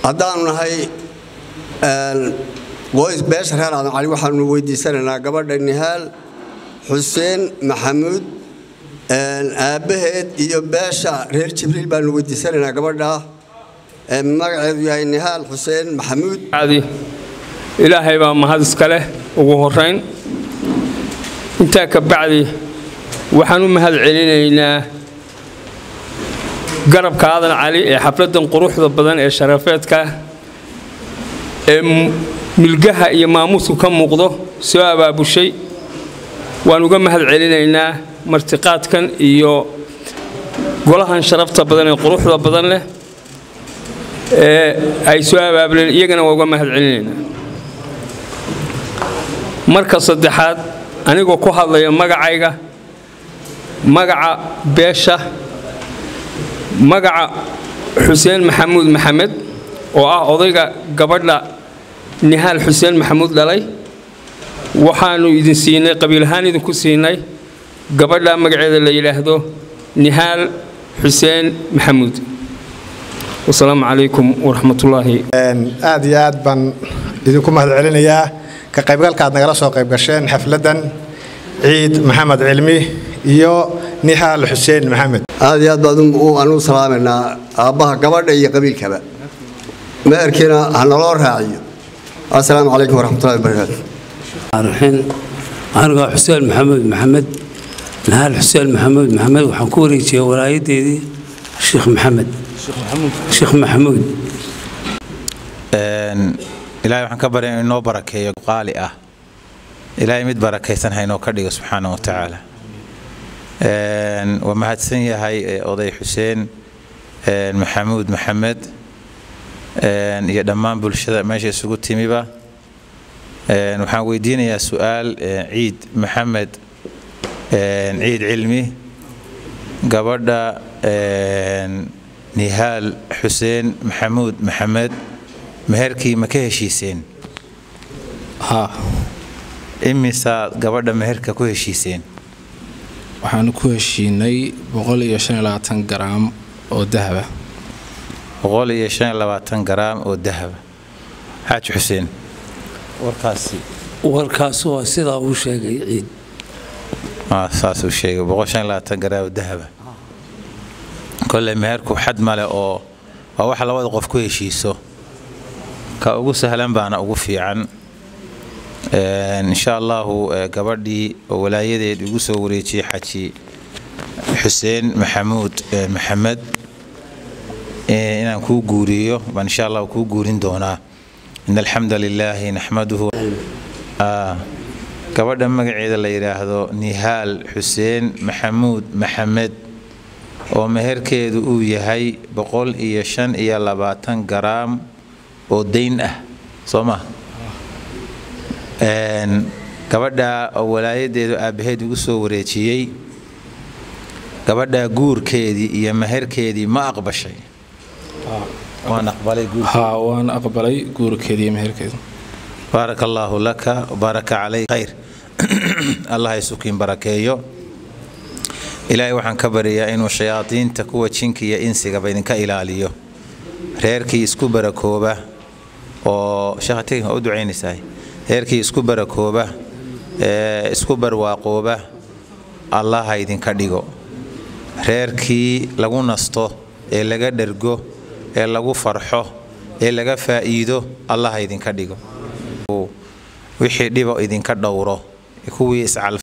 haddaanu nahay qoys beesha reer aadan cali waxaanu weydiisanaynaa gabadha nihaal xuseen maxamuud aabbaheed iyo beesha reer jibriil baanu weydiisanaynaa gabadha magaceedu yahay nihaal xuseen maxamuud ilaahay baa mahad iska leh ugu horayn intaa ka bacdi waxaan u mahad celinaynaa garabka aadan cali ee xafladdan quruxda badan ee sharafeedka ee milgaha iyo maamuusku ka muuqdo soo abaabushay waan uga mahad celinaynaa martiqaadkan iyo golahan sharafta badan ee quruxda badan leh ee ay soo abaabuleen iyagana waa uga mahad celinaynaa marka saddexaad anigoo ku hadlaya magacayga magaca beesha magaca xuseen maxamuud maxamed oo ah odayga gabadha nihaal xuseen maxamuud dhalay waxaannu idin siinay qabiil ahaan idinku siinay gabadha magaceeda la yidhaahdo nihaal xuseen maxamuud wasalaamu calaykum waraxmatullaahi aad iyo aad baan idinku mahad celinayaa ka qaybgalka aad nagala soo qayb gasheen xafladdan ciid maxamed cilmi iyo nihaal xuseen maxamed aad iyo aad baan aan u salaamaynaa aabbaha gabadha iyo qabiilkaba meerkiina ha naloo raaciyo assalaamu calaykum waraxmatullahi wabarakaatu raxiin anigoo xuseen maxamuud maxamed nahaal xuseen maxamuud maxamed waxaan ku wareejiyey walaayadeedii sheekh maxamed sheekh maxamuud ilaahay waxaan ka barya inuu inoo barakeeyo qaali ah ilaahay mid barakaysan ha inoo ka dhigo subxaana wa tacaala waa mahadsan yahay oday xuseen maxamuud maxamed iyo dhammaan bulshada meesha isugu timiba waxaan weydiinayaa su-aal ciid maxamed ciid cilmi gabadha nihaal xuseen maxamuud maxamed meherkii ma ka heshiiseen imisaad gabadha meherka ku heshiiseen waxaanu ku heshiinay garaam oo dahaba garaam oo dahaba xaaji xuseen warkaasi warkaas waa sidaa uu sheegay ciid saasuu sheegay garaam oo dahaba kolley meherku xad male oo waa waxa labada qof ku heshiiso ka ugu sahlan baana ugu fiican insha allahu gabadhii oo walaayadeed igu soo wareejiyey xaji xuseen maxamuud maxamed inaan kuu guuriyo baan insha allah kuu guurin doonaa in alxamda lilaahi naxmaduhu gabadha magaceeda la yidhaahdo nihaal xuseen maxamuud maxamed oo meherkeedu uu yahay boqol iyo shan iyo labaatan garaam oo dayn ah soo ma gabadha oo walaayadeedu aabbaheed igu soo wareejiyey gabadha guurkeedii iyo meherkeedii ma aqbashay waan aqbalay guurkeedii iyo meherkeedu baaraka allaahu laka baaraka calay khayr allah isukiin barakeeyo ilaahay waxaan ka baryayaa inuu shayaadiinta kuwa jinka iyo insigaba idinka ilaaliyo reerkii isku barakooba oo sheekhategi waa u ducaynaysaa reerkii isku barakooba ee isku barwaaqooba allaha idinka dhigo reerkii lagu nasto ee laga dhergo ee lagu farxo ee laga faa'iido allaha idinka dhigo wixii dhibo idinka dhowro kuwii iscal